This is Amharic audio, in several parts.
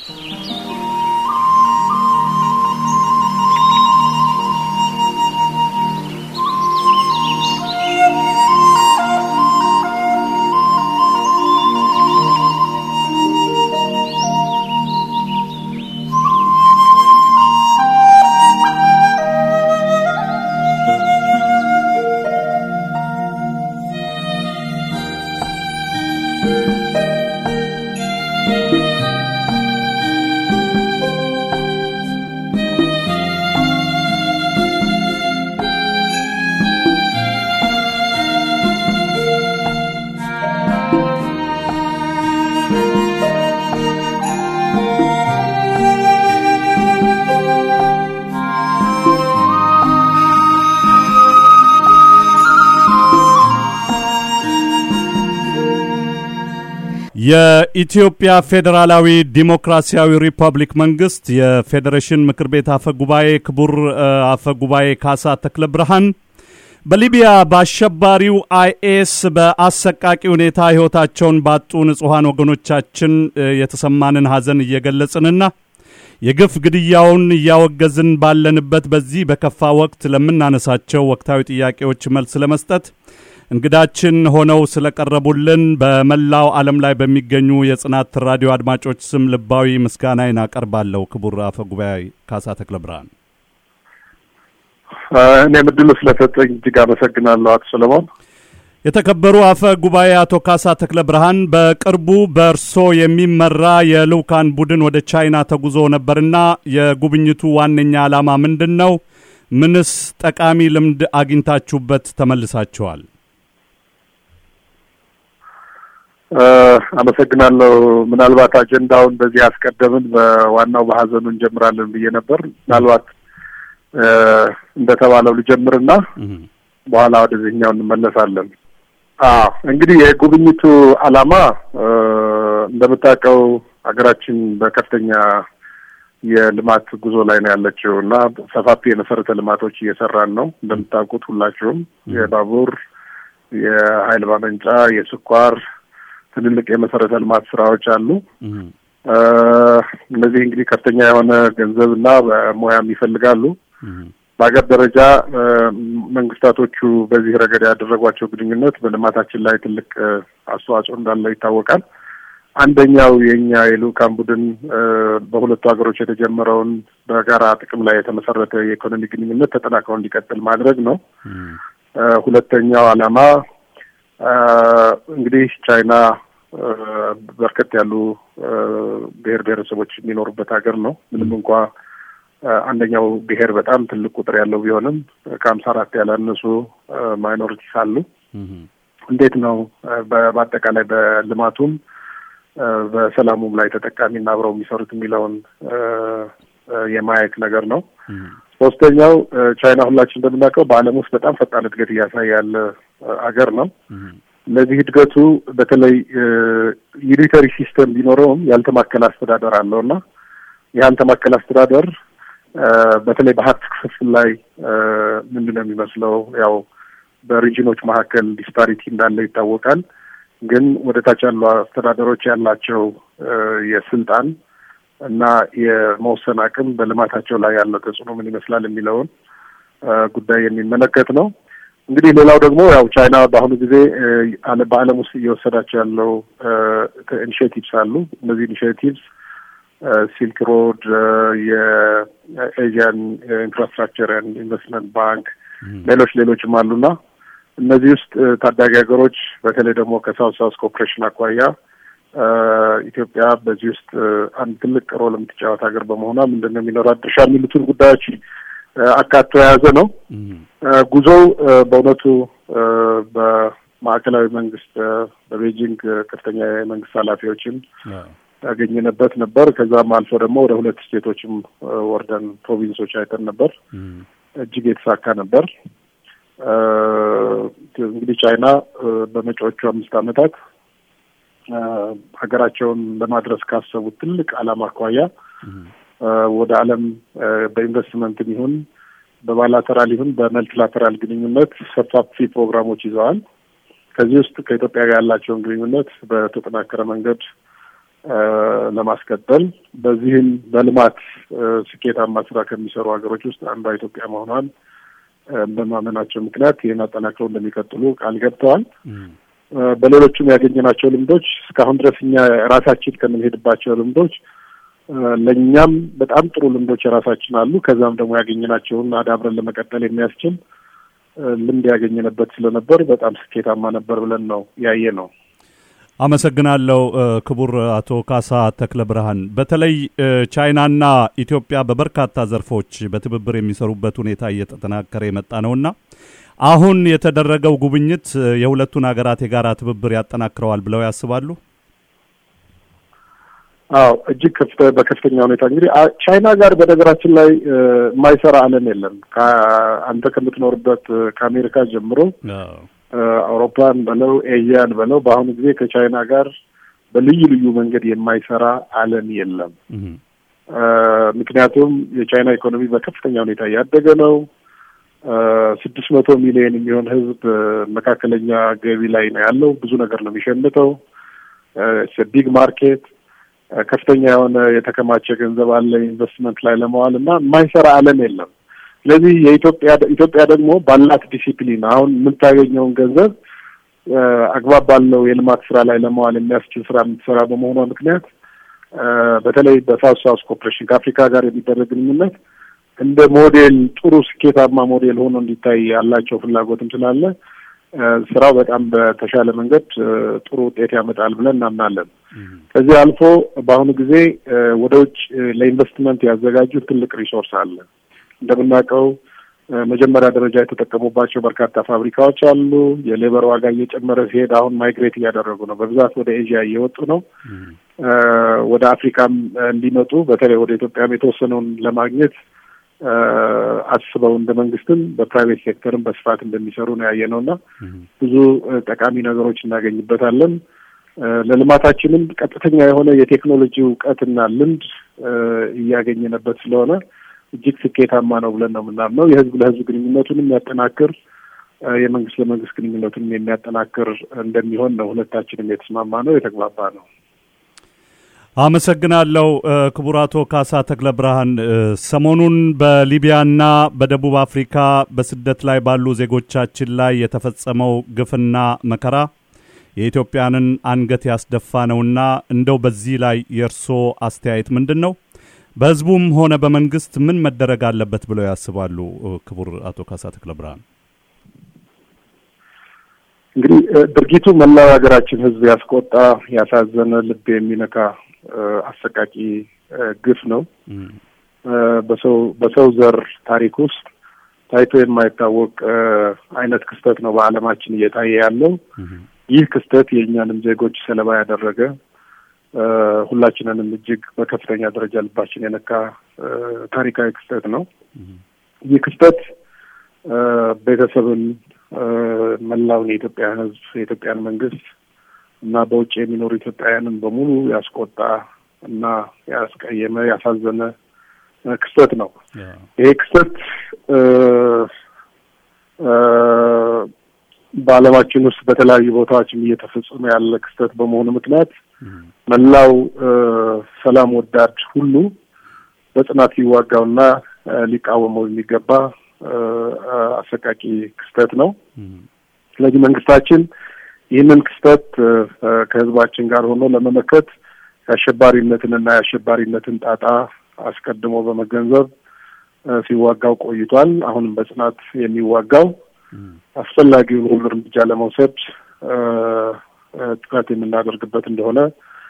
የኢትዮጵያ ፌዴራላዊ ዲሞክራሲያዊ ሪፐብሊክ መንግስት የፌዴሬሽን ምክር ቤት አፈ ጉባኤ ክቡር አፈ ጉባኤ ካሳ ተክለ ብርሃን በሊቢያ በአሸባሪው አይኤስ በአሰቃቂ ሁኔታ ሕይወታቸውን ባጡ ንጹሐን ወገኖቻችን የተሰማንን ሐዘን እየገለጽንና የግፍ ግድያውን እያወገዝን ባለንበት በዚህ በከፋ ወቅት ለምናነሳቸው ወቅታዊ ጥያቄዎች መልስ ለመስጠት እንግዳችን ሆነው ስለቀረቡልን በመላው ዓለም ላይ በሚገኙ የጽናት ራዲዮ አድማጮች ስም ልባዊ ምስጋናዬን አቀርባለሁ። ክቡር አፈ ጉባኤ ካሳ ተክለ ብርሃን፣ እኔም እድሉ ስለሰጠኝ እጅግ አመሰግናለሁ አቶ ሰለሞን። የተከበሩ አፈ ጉባኤ አቶ ካሳ ተክለ ብርሃን በቅርቡ በእርሶ የሚመራ የልዑካን ቡድን ወደ ቻይና ተጉዞ ነበርና የጉብኝቱ ዋነኛ ዓላማ ምንድን ነው? ምንስ ጠቃሚ ልምድ አግኝታችሁበት ተመልሳችኋል? አመሰግናለሁ። ምናልባት አጀንዳውን በዚህ አስቀደምን በዋናው በሀዘኑ እንጀምራለን ብዬ ነበር። ምናልባት እንደተባለው ልጀምርና በኋላ ወደዚህኛው እንመለሳለን። አዎ እንግዲህ የጉብኝቱ ዓላማ እንደምታውቀው ሀገራችን በከፍተኛ የልማት ጉዞ ላይ ነው ያለችው እና ሰፋፊ የመሰረተ ልማቶች እየሰራን ነው። እንደምታውቁት ሁላችሁም የባቡር፣ የኃይል ማመንጫ፣ የስኳር ትልልቅ የመሰረተ ልማት ስራዎች አሉ። እነዚህ እንግዲህ ከፍተኛ የሆነ ገንዘብ እና ሙያም ይፈልጋሉ። በሀገር ደረጃ መንግስታቶቹ በዚህ ረገድ ያደረጓቸው ግንኙነት በልማታችን ላይ ትልቅ አስተዋጽኦ እንዳለው ይታወቃል። አንደኛው የእኛ የልዑካን ቡድን በሁለቱ ሀገሮች የተጀመረውን በጋራ ጥቅም ላይ የተመሰረተ የኢኮኖሚ ግንኙነት ተጠናክሮ እንዲቀጥል ማድረግ ነው። ሁለተኛው ዓላማ እንግዲህ ቻይና በርከት ያሉ ብሔር ብሔረሰቦች የሚኖሩበት ሀገር ነው። ምንም እንኳ አንደኛው ብሔር በጣም ትልቅ ቁጥር ያለው ቢሆንም ከሀምሳ አራት ያላነሱ ማይኖሪቲስ አሉ። እንዴት ነው በአጠቃላይ በልማቱም በሰላሙም ላይ ተጠቃሚና አብረው የሚሰሩት የሚለውን የማየት ነገር ነው። ሶስተኛው ቻይና ሁላችን እንደምናውቀው በዓለም ውስጥ በጣም ፈጣን እድገት እያሳየ ያለ ሀገር ነው። ለዚህ እድገቱ በተለይ ዩኒተሪ ሲስተም ቢኖረውም ያልተማከለ አስተዳደር አለው እና ያልተማከለ አስተዳደር በተለይ በሀብት ክፍፍል ላይ ምንድን ነው የሚመስለው? ያው በሪጅኖች መካከል ዲስፓሪቲ እንዳለ ይታወቃል። ግን ወደ ታች ያሉ አስተዳደሮች ያላቸው የስልጣን እና የመወሰን አቅም በልማታቸው ላይ ያለው ተጽዕኖ ምን ይመስላል የሚለውን ጉዳይ የሚመለከት ነው። እንግዲህ ሌላው ደግሞ ያው ቻይና በአሁኑ ጊዜ በዓለም ውስጥ እየወሰዳቸው ያለው ኢኒሽቲቭስ አሉ። እነዚህ ኢኒሽቲቭስ ሲልክ ሮድ፣ የኤዥያን ኢንፍራስትራክቸር ኢንቨስትመንት ባንክ፣ ሌሎች ሌሎችም አሉና እነዚህ ውስጥ ታዳጊ ሀገሮች በተለይ ደግሞ ከሳውት ሳውስ ኮኦፕሬሽን አኳያ ኢትዮጵያ በዚህ ውስጥ አንድ ትልቅ ሮል የምትጫወት ሀገር በመሆኗ ምንድን ነው የሚኖራት ድርሻ የሚሉትን ጉዳዮች አካቶ የያዘ ነው። ጉዞው በእውነቱ በማዕከላዊ መንግስት በቤጂንግ ከፍተኛ የመንግስት ኃላፊዎችን ያገኘንበት ነበር። ከዛም አልፎ ደግሞ ወደ ሁለት ስቴቶችም ወርደን ፕሮቪንሶች አይተን ነበር። እጅግ የተሳካ ነበር። እንግዲህ ቻይና በመጪዎቹ አምስት ዓመታት ሀገራቸውን ለማድረስ ካሰቡት ትልቅ ዓላማ አኳያ ወደ ዓለም በኢንቨስትመንትም ይሁን በባይላተራል ይሁን በመልቲላተራል ግንኙነት ሰፋፊ ፕሮግራሞች ይዘዋል። ከዚህ ውስጥ ከኢትዮጵያ ጋር ያላቸውን ግንኙነት በተጠናከረ መንገድ ለማስቀጠል በዚህም በልማት ስኬታማ ስራ ከሚሰሩ ሀገሮች ውስጥ አንዷ ኢትዮጵያ መሆኗን በማመናቸው ምክንያት ይህን አጠናክረው እንደሚቀጥሉ ቃል ገብተዋል። በሌሎቹም ያገኘናቸው ልምዶች እስካሁን ድረስ እኛ ራሳችን ከምንሄድባቸው ልምዶች ለእኛም በጣም ጥሩ ልምዶች የራሳችን አሉ። ከዛም ደግሞ ያገኘናቸውን አዳብረን ለመቀጠል የሚያስችል ልምድ ያገኘንበት ስለነበር በጣም ስኬታማ ነበር ብለን ነው ያየ ነው። አመሰግናለሁ ክቡር አቶ ካሳ ተክለ ብርሃን። በተለይ ቻይናና ኢትዮጵያ በበርካታ ዘርፎች በትብብር የሚሰሩበት ሁኔታ እየተጠናከረ የመጣ ነውና አሁን የተደረገው ጉብኝት የሁለቱን ሀገራት የጋራ ትብብር ያጠናክረዋል ብለው ያስባሉ? አዎ እጅግ በከፍተኛ ሁኔታ እንግዲህ ቻይና ጋር በነገራችን ላይ የማይሰራ ዓለም የለም። አንተ ከምትኖርበት ከአሜሪካ ጀምሮ አውሮፓን በለው ኤዥያን በለው በአሁኑ ጊዜ ከቻይና ጋር በልዩ ልዩ መንገድ የማይሰራ ዓለም የለም። ምክንያቱም የቻይና ኢኮኖሚ በከፍተኛ ሁኔታ እያደገ ነው። ስድስት መቶ ሚሊዮን የሚሆን ሕዝብ መካከለኛ ገቢ ላይ ነው ያለው። ብዙ ነገር ነው የሚሸምተው። ቢግ ማርኬት ከፍተኛ የሆነ የተከማቸ ገንዘብ አለ ኢንቨስትመንት ላይ ለመዋል እና የማይሰራ ዓለም የለም። ስለዚህ የኢትዮጵያ ኢትዮጵያ ደግሞ ባላት ዲሲፕሊን አሁን የምታገኘውን ገንዘብ አግባብ ባለው የልማት ስራ ላይ ለመዋል የሚያስችል ስራ የምትሰራ በመሆኗ ምክንያት በተለይ በሳውት ሳውስ ኮኦፕሬሽን ከአፍሪካ ጋር የሚደረግ ግንኙነት እንደ ሞዴል ጥሩ ስኬታማ ሞዴል ሆኖ እንዲታይ ያላቸው ፍላጎትም ስላለ ስራው በጣም በተሻለ መንገድ ጥሩ ውጤት ያመጣል ብለን እናምናለን። ከዚህ አልፎ በአሁኑ ጊዜ ወደ ውጭ ለኢንቨስትመንት ያዘጋጁት ትልቅ ሪሶርስ አለ። እንደምናውቀው መጀመሪያ ደረጃ የተጠቀሙባቸው በርካታ ፋብሪካዎች አሉ። የሌበር ዋጋ እየጨመረ ሲሄድ አሁን ማይግሬት እያደረጉ ነው። በብዛት ወደ ኤዥያ እየወጡ ነው። ወደ አፍሪካም እንዲመጡ በተለይ ወደ ኢትዮጵያም የተወሰነውን ለማግኘት አስበው እንደ መንግስትም በፕራይቬት ሴክተርም በስፋት እንደሚሰሩ ነው ያየነው እና ብዙ ጠቃሚ ነገሮች እናገኝበታለን። ለልማታችንም ቀጥተኛ የሆነ የቴክኖሎጂ እውቀትና ልምድ እያገኘንበት ስለሆነ እጅግ ስኬታማ ነው ብለን ነው የምናምነው። የህዝብ ለህዝብ ግንኙነቱን የሚያጠናክር የመንግስት ለመንግስት ግንኙነቱንም የሚያጠናክር እንደሚሆን ነው ሁለታችንም የተስማማ ነው የተግባባ ነው። አመሰግናለሁ ክቡር አቶ ካሳ ተክለ ብርሃን። ሰሞኑን በሊቢያና በደቡብ አፍሪካ በስደት ላይ ባሉ ዜጎቻችን ላይ የተፈጸመው ግፍና መከራ የኢትዮጵያንን አንገት ያስደፋ ነውና እንደው በዚህ ላይ የእርስዎ አስተያየት ምንድን ነው? በህዝቡም ሆነ በመንግስት ምን መደረግ አለበት ብለው ያስባሉ? ክቡር አቶ ካሳ ተክለ ብርሃን። እንግዲህ ድርጊቱ መላው ሀገራችን ህዝብ ያስቆጣ፣ ያሳዘነ፣ ልብ የሚነካ አሰቃቂ ግፍ ነው። በሰው በሰው ዘር ታሪክ ውስጥ ታይቶ የማይታወቅ አይነት ክስተት ነው በዓለማችን እየታየ ያለው። ይህ ክስተት የእኛንም ዜጎች ሰለባ ያደረገ ሁላችንንም እጅግ በከፍተኛ ደረጃ ልባችን የነካ ታሪካዊ ክስተት ነው። ይህ ክስተት ቤተሰብን፣ መላውን የኢትዮጵያን ህዝብ፣ የኢትዮጵያን መንግስት እና በውጭ የሚኖሩ ኢትዮጵያውያንን በሙሉ ያስቆጣ እና ያስቀየመ ያሳዘነ ክስተት ነው። ይሄ ክስተት በዓለማችን ውስጥ በተለያዩ ቦታዎችም እየተፈጸመ ያለ ክስተት በመሆኑ ምክንያት መላው ሰላም ወዳድ ሁሉ በጽናት ሊዋጋውና ሊቃወመው የሚገባ አሰቃቂ ክስተት ነው። ስለዚህ መንግስታችን ይህንን ክስተት ከህዝባችን ጋር ሆኖ ለመመከት የአሸባሪነትንና የአሸባሪነትን ጣጣ አስቀድሞ በመገንዘብ ሲዋጋው ቆይቷል። አሁንም በጽናት የሚዋጋው አስፈላጊውን ሁሉ እርምጃ ለመውሰድ ጥረት የምናደርግበት እንደሆነ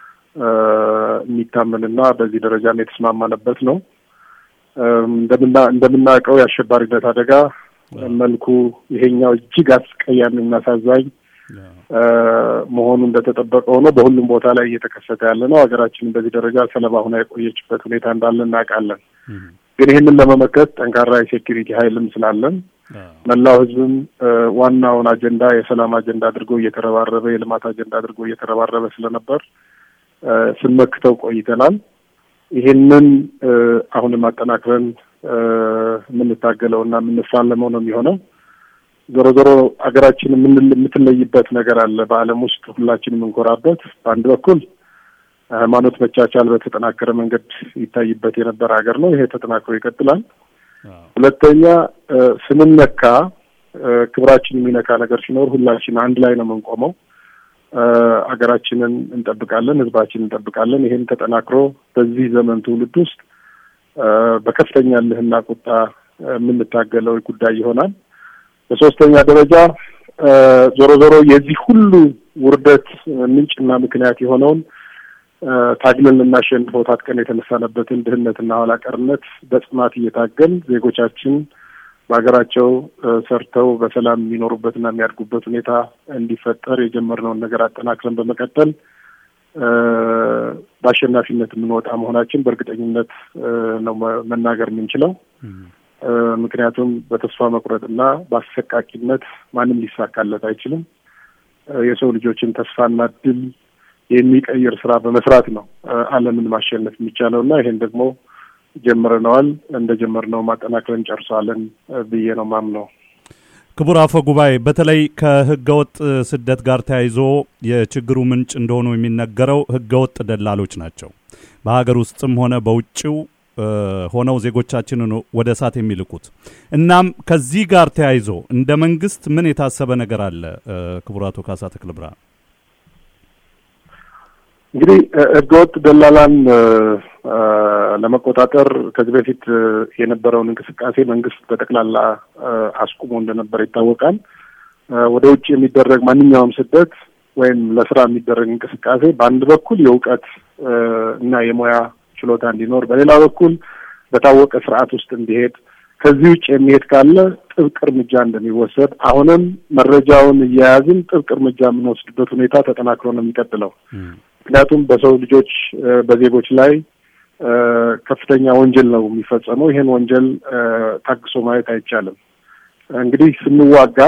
የሚታመንና በዚህ ደረጃም የተስማማንበት ነው። እንደምና እንደምናውቀው የአሸባሪነት አደጋ መልኩ ይሄኛው እጅግ አስቀያሚና አሳዛኝ መሆኑ እንደተጠበቀ ሆኖ በሁሉም ቦታ ላይ እየተከሰተ ያለ ነው። ሀገራችንን በዚህ ደረጃ ሰለባ ሆና የቆየችበት ሁኔታ እንዳለ እናውቃለን። ግን ይህንን ለመመከት ጠንካራ የሴኪሪቲ ኃይልም ስላለን መላው ህዝብም ዋናውን አጀንዳ የሰላም አጀንዳ አድርጎ እየተረባረበ የልማት አጀንዳ አድርጎ እየተረባረበ ስለነበር ስንመክተው ቆይተናል። ይህንን አሁንም አጠናክረን የምንታገለው እና የምንፋለመው ነው የሚሆነው። ዞሮ ዞሮ ሀገራችን የምትለይበት ነገር አለ። በዓለም ውስጥ ሁላችን የምንኮራበት በአንድ በኩል ሃይማኖት መቻቻል በተጠናከረ መንገድ ይታይበት የነበረ ሀገር ነው። ይሄ ተጠናክሮ ይቀጥላል። ሁለተኛ ስንነካ ክብራችን የሚነካ ነገር ሲኖር ሁላችን አንድ ላይ ነው የምንቆመው። ሀገራችንን እንጠብቃለን፣ ህዝባችን እንጠብቃለን። ይሄን ተጠናክሮ በዚህ ዘመን ትውልድ ውስጥ በከፍተኛ ልህና ቁጣ የምንታገለው ጉዳይ ይሆናል። በሶስተኛ ደረጃ ዞሮ ዞሮ የዚህ ሁሉ ውርደት ምንጭና ምክንያት የሆነውን ታግለን ልናሸንፈው ታጥቀን የተነሳንበትን ድህነትና ኋላ ቀርነት በጽናት እየታገል ዜጎቻችን በሀገራቸው ሰርተው በሰላም የሚኖሩበትና የሚያድጉበት ሁኔታ እንዲፈጠር የጀመርነውን ነገር አጠናክረን በመቀጠል በአሸናፊነት የምንወጣ መሆናችን በእርግጠኝነት ነው መናገር የምንችለው። ምክንያቱም በተስፋ መቁረጥና በአሰቃቂነት ማንም ሊሳካለት አይችልም። የሰው ልጆችን ተስፋና ድል የሚቀይር ስራ በመስራት ነው ዓለምን ማሸነፍ የሚቻለው እና ይሄን ደግሞ ጀምረነዋል። እንደ ጀመርነው ማጠናከርን ጨርሰዋለን ብዬ ነው ማምነው። ክቡር አፈ ጉባኤ፣ በተለይ ከህገወጥ ስደት ጋር ተያይዞ የችግሩ ምንጭ እንደሆኑ የሚነገረው ህገወጥ ደላሎች ናቸው። በሀገር ውስጥም ሆነ በውጭው ሆነው ዜጎቻችንን ወደ እሳት የሚልኩት። እናም ከዚህ ጋር ተያይዞ እንደ መንግስት ምን የታሰበ ነገር አለ? ክቡር አቶ ካሳ ተክለ ብርሃን። እንግዲህ ህገወጥ ደላላን ለመቆጣጠር ከዚህ በፊት የነበረውን እንቅስቃሴ መንግስት በጠቅላላ አስቁሞ እንደነበር ይታወቃል። ወደ ውጭ የሚደረግ ማንኛውም ስደት ወይም ለስራ የሚደረግ እንቅስቃሴ በአንድ በኩል የእውቀት እና የሙያ ችሎታ እንዲኖር፣ በሌላ በኩል በታወቀ ስርዓት ውስጥ እንዲሄድ፣ ከዚህ ውጭ የሚሄድ ካለ ጥብቅ እርምጃ እንደሚወሰድ አሁንም መረጃውን እየያዝን ጥብቅ እርምጃ የምንወስድበት ሁኔታ ተጠናክሮ ነው የሚቀጥለው። ምክንያቱም በሰው ልጆች በዜጎች ላይ ከፍተኛ ወንጀል ነው የሚፈጸመው። ይሄን ወንጀል ታግሶ ማየት አይቻልም። እንግዲህ ስንዋጋ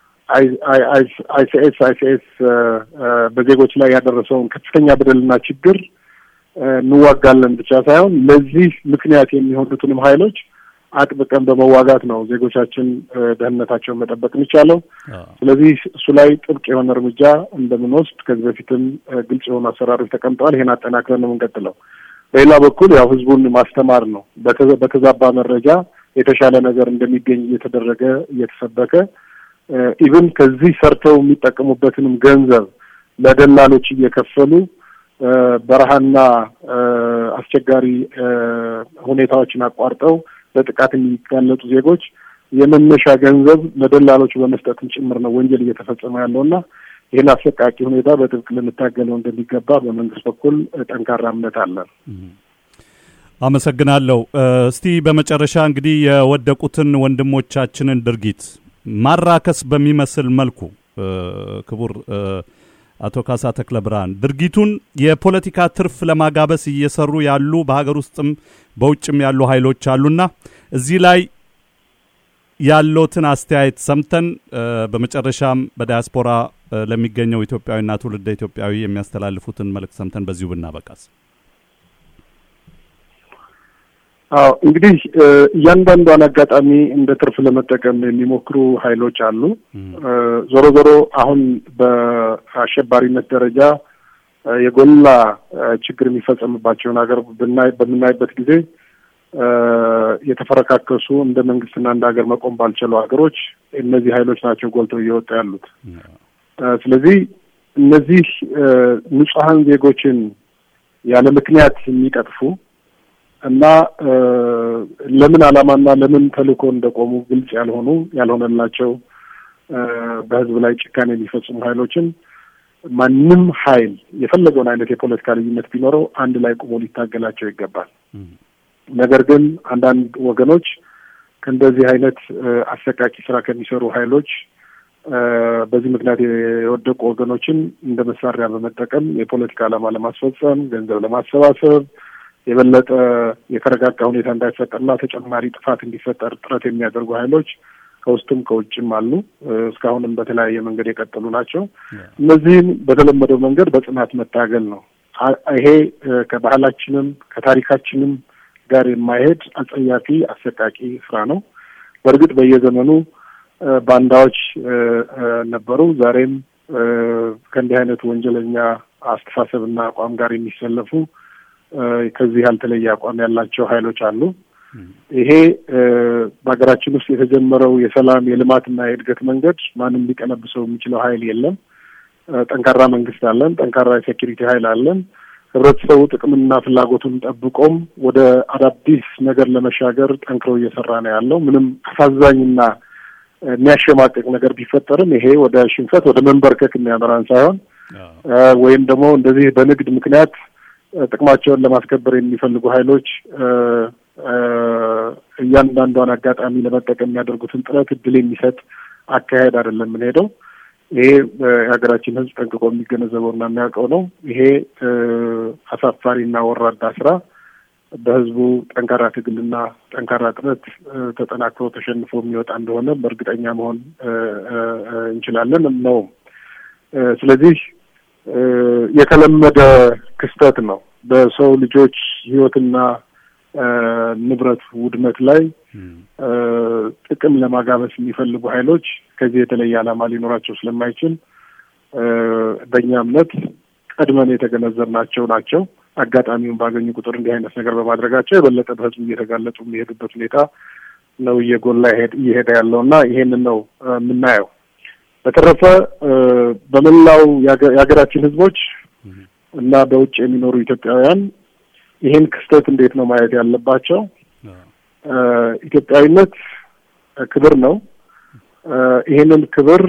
አይሲኤስ አይሲኤስ በዜጎች ላይ ያደረሰውን ከፍተኛ በደልና ችግር እንዋጋለን ብቻ ሳይሆን ለዚህ ምክንያት የሚሆኑትንም ኃይሎች አጥብቀን በመዋጋት ነው ዜጎቻችን ደህንነታቸውን መጠበቅ የሚቻለው። ስለዚህ እሱ ላይ ጥብቅ የሆነ እርምጃ እንደምንወስድ ከዚህ በፊትም ግልጽ የሆኑ አሰራሮች ተቀምጠዋል። ይሄን አጠናክረን ነው የምንቀጥለው። በሌላ በኩል ያው ህዝቡን ማስተማር ነው። በተዛባ መረጃ የተሻለ ነገር እንደሚገኝ እየተደረገ እየተሰበከ ኢቭን ከዚህ ሰርተው የሚጠቀሙበትንም ገንዘብ ለደላሎች እየከፈሉ በረሃና አስቸጋሪ ሁኔታዎችን አቋርጠው ለጥቃት የሚጋለጡ ዜጎች የመነሻ ገንዘብ ለደላሎቹ በመስጠትም ጭምር ነው ወንጀል እየተፈጸመ ያለውና ይህን አሰቃቂ ሁኔታ በጥብቅ ልንታገለው እንደሚገባ በመንግስት በኩል ጠንካራ እምነት አለን። አመሰግናለሁ። እስቲ በመጨረሻ እንግዲህ የወደቁትን ወንድሞቻችንን ድርጊት ማራከስ በሚመስል መልኩ ክቡር አቶ ካሳ ተክለ ብርሃን ድርጊቱን የፖለቲካ ትርፍ ለማጋበስ እየሰሩ ያሉ በሀገር ውስጥም በውጭም ያሉ ኃይሎች አሉና እዚህ ላይ ያለውትን አስተያየት ሰምተን በመጨረሻም በዲያስፖራ ለሚገኘው ኢትዮጵያዊና ትውልደ ኢትዮጵያዊ የሚያስተላልፉትን መልእክት ሰምተን በዚሁ ብናበቃስ። አዎ እንግዲህ እያንዳንዷን አጋጣሚ እንደ ትርፍ ለመጠቀም የሚሞክሩ ኃይሎች አሉ። ዞሮ ዞሮ አሁን በአሸባሪነት ደረጃ የጎላ ችግር የሚፈጸምባቸውን ሀገር በምናይበት ጊዜ የተፈረካከሱ እንደ መንግስትና እንደ ሀገር መቆም ባልቻሉ ሀገሮች እነዚህ ኃይሎች ናቸው ጎልተው እየወጡ ያሉት። ስለዚህ እነዚህ ንጹሐን ዜጎችን ያለ ምክንያት የሚቀጥፉ እና ለምን ዓላማና ለምን ተልእኮ እንደቆሙ ግልጽ ያልሆኑ ያልሆነላቸው በህዝብ ላይ ጭካኔ የሚፈጽሙ ኃይሎችን ማንም ኃይል የፈለገውን አይነት የፖለቲካ ልዩነት ቢኖረው አንድ ላይ ቆሞ ሊታገላቸው ይገባል። ነገር ግን አንዳንድ ወገኖች ከእንደዚህ አይነት አሰቃቂ ስራ ከሚሰሩ ኃይሎች በዚህ ምክንያት የወደቁ ወገኖችን እንደ መሳሪያ በመጠቀም የፖለቲካ ዓላማ ለማስፈጸም ገንዘብ ለማሰባሰብ የበለጠ የተረጋጋ ሁኔታ እንዳይፈጠርና ተጨማሪ ጥፋት እንዲፈጠር ጥረት የሚያደርጉ ኃይሎች ከውስጥም ከውጭም አሉ። እስካሁንም በተለያየ መንገድ የቀጠሉ ናቸው። እነዚህም በተለመደው መንገድ በጽናት መታገል ነው። ይሄ ከባህላችንም ከታሪካችንም ጋር የማይሄድ አጸያፊ አሰቃቂ ስራ ነው። በእርግጥ በየዘመኑ ባንዳዎች ነበሩ። ዛሬም ከእንዲህ አይነቱ ወንጀለኛ አስተሳሰብና አቋም ጋር የሚሰለፉ ከዚህ ያልተለየ አቋም ያላቸው ኃይሎች አሉ። ይሄ በሀገራችን ውስጥ የተጀመረው የሰላም የልማትና የእድገት መንገድ ማንም ሊቀለብሰው የሚችለው ኃይል የለም። ጠንካራ መንግስት አለን። ጠንካራ የሴኪሪቲ ኃይል አለን። ህብረተሰቡ ጥቅምና ፍላጎቱን ጠብቆም ወደ አዳዲስ ነገር ለመሻገር ጠንክሮ እየሰራ ነው ያለው። ምንም አሳዛኝና የሚያሸማቅቅ ነገር ቢፈጠርም ይሄ ወደ ሽንፈት ወደ መንበርከክ የሚያመራን ሳይሆን ወይም ደግሞ እንደዚህ በንግድ ምክንያት ጥቅማቸውን ለማስከበር የሚፈልጉ ኃይሎች እያንዳንዷን አጋጣሚ ለመጠቀም የሚያደርጉትን ጥረት እድል የሚሰጥ አካሄድ አይደለም የምንሄደው። ይሄ የሀገራችን ሕዝብ ጠንቅቆ የሚገነዘበው እና የሚያውቀው ነው። ይሄ አሳፋሪና ወራዳ ስራ በህዝቡ ጠንካራ ትግልና ጠንካራ ጥረት ተጠናክሮ ተሸንፎ የሚወጣ እንደሆነ በእርግጠኛ መሆን እንችላለን ነው። ስለዚህ የተለመደ ክስተት ነው። በሰው ልጆች ህይወትና ንብረት ውድመት ላይ ጥቅም ለማጋበስ የሚፈልጉ ኃይሎች ከዚህ የተለየ ዓላማ ሊኖራቸው ስለማይችል በእኛ እምነት ቀድመን የተገነዘብናቸው ናቸው። አጋጣሚውን ባገኙ ቁጥር እንዲህ አይነት ነገር በማድረጋቸው የበለጠ በህዝቡ እየተጋለጡ የሚሄዱበት ሁኔታ ነው እየጎላ እየሄደ ያለው እና ይሄንን ነው የምናየው። በተረፈ በመላው የሀገራችን ህዝቦች እና በውጭ የሚኖሩ ኢትዮጵያውያን ይህን ክስተት እንዴት ነው ማየት ያለባቸው? ኢትዮጵያዊነት ክብር ነው። ይሄንን ክብር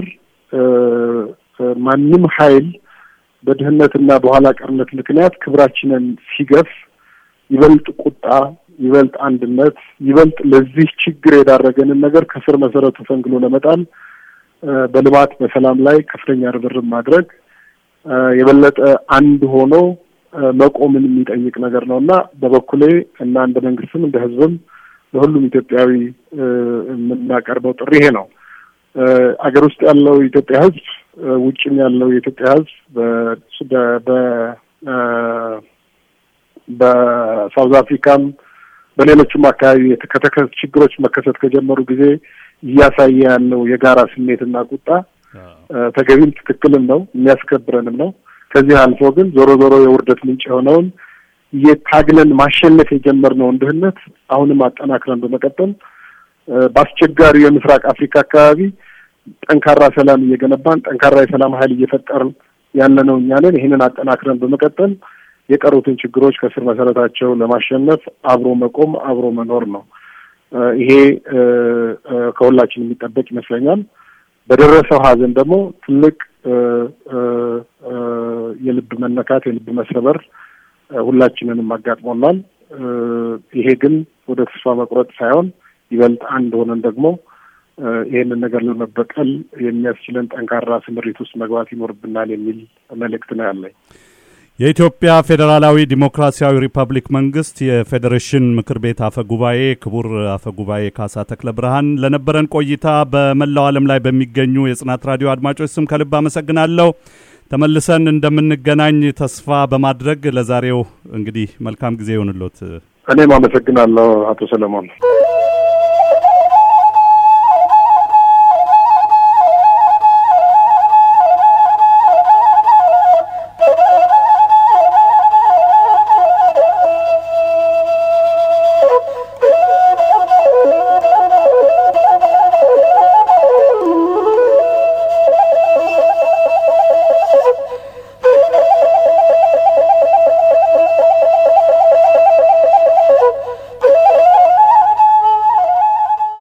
ማንም ኃይል በድህነትና በኋላ ቀርነት ምክንያት ክብራችንን ሲገፍ ይበልጥ ቁጣ፣ ይበልጥ አንድነት፣ ይበልጥ ለዚህ ችግር የዳረገንን ነገር ከስር መሰረቱ ፈንግሎ ለመጣል በልማት በሰላም ላይ ከፍተኛ ርብርብ ማድረግ የበለጠ አንድ ሆኖ መቆምን የሚጠይቅ ነገር ነው እና በበኩሌ እና እንደ መንግስትም እንደ ህዝብም ለሁሉም ኢትዮጵያዊ የምናቀርበው ጥሪ ይሄ ነው። አገር ውስጥ ያለው የኢትዮጵያ ህዝብ፣ ውጭም ያለው የኢትዮጵያ ህዝብ በሳውዝ አፍሪካም በሌሎችም አካባቢ ከተከሰቱ ችግሮች መከሰት ከጀመሩ ጊዜ እያሳየ ያለው የጋራ ስሜትና ቁጣ ተገቢም ትክክልም ነው የሚያስከብረንም ነው። ከዚህ አልፎ ግን ዞሮ ዞሮ የውርደት ምንጭ የሆነውን የታግለን ማሸነፍ የጀመርነውን ድህነት አሁንም አጠናክረን በመቀጠል በአስቸጋሪው የምስራቅ አፍሪካ አካባቢ ጠንካራ ሰላም እየገነባን ጠንካራ የሰላም ኃይል እየፈጠርን ያለነው እኛ ነን። ይህንን አጠናክረን በመቀጠል የቀሩትን ችግሮች ከስር መሰረታቸው ለማሸነፍ አብሮ መቆም አብሮ መኖር ነው። ይሄ ከሁላችን የሚጠበቅ ይመስለኛል። በደረሰው ሀዘን ደግሞ ትልቅ የልብ መነካት፣ የልብ መሰበር ሁላችንንም አጋጥሞናል። ይሄ ግን ወደ ተስፋ መቁረጥ ሳይሆን ይበልጥ አንድ ሆነን ደግሞ ይህንን ነገር ለመበቀል የሚያስችለን ጠንካራ ስምሪት ውስጥ መግባት ይኖርብናል የሚል መልእክት ነው ያለኝ። የኢትዮጵያ ፌዴራላዊ ዲሞክራሲያዊ ሪፐብሊክ መንግስት የፌዴሬሽን ምክር ቤት አፈ ጉባኤ ክቡር አፈ ጉባኤ ካሳ ተክለ ብርሃን ለነበረን ቆይታ በመላው ዓለም ላይ በሚገኙ የጽናት ራዲዮ አድማጮች ስም ከልብ አመሰግናለሁ። ተመልሰን እንደምንገናኝ ተስፋ በማድረግ ለዛሬው እንግዲህ መልካም ጊዜ ይሆንሎት። እኔም አመሰግናለሁ አቶ ሰለሞን።